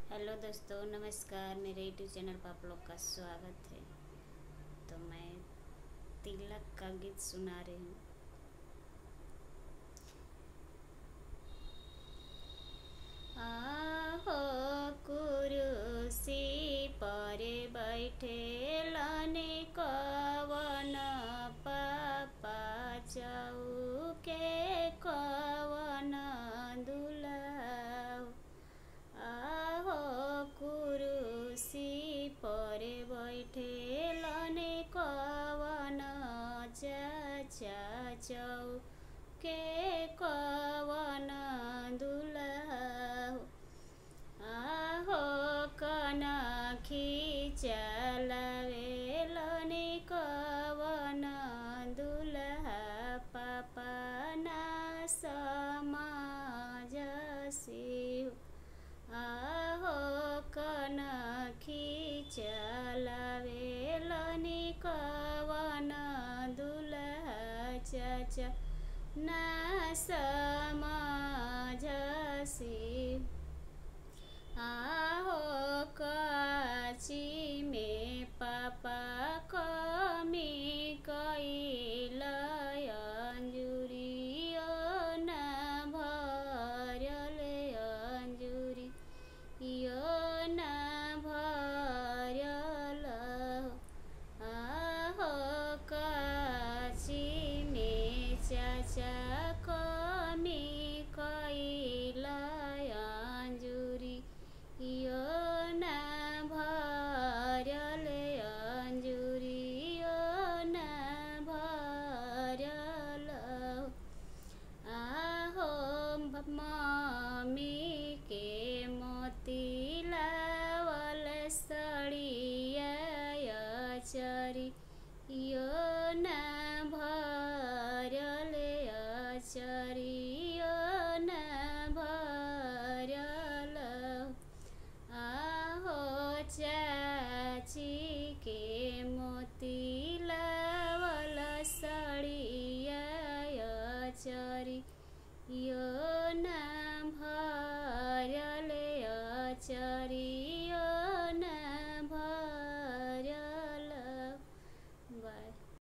hello दोस्तों नमस्कार मेरे यूट्यूब चैनल पर आप लोग का स्वागत है तो मैं तिलक का गीत सुना रही हूँ आहो कुरुसी पर बैठे लाने कवन पापा चाऊ के कवन दुलाऊ आहो कुरुसी पर बैठे लने कवन चाचा चौ के कवन दुलाऊ आहो कना खिचलावे लने कवन दुल्हा पापा ना समाज सिउ आहो कना खिचलावे लने कवन दुल्हा चाचा ना समाज सिउ आहो काची में पापा कमी कैलय अंजुरियो न भरल अंजुरी यो न भरल आहो काची में चाचा कमी कैलय अंजुरी यो न भरल अंजुरी यो न भरल आहो मम्मी के मोती लावल सड़िया चरी यो न भरल चरी यो न भरल आहो चाची के मोती लावल सड़िया चरी यो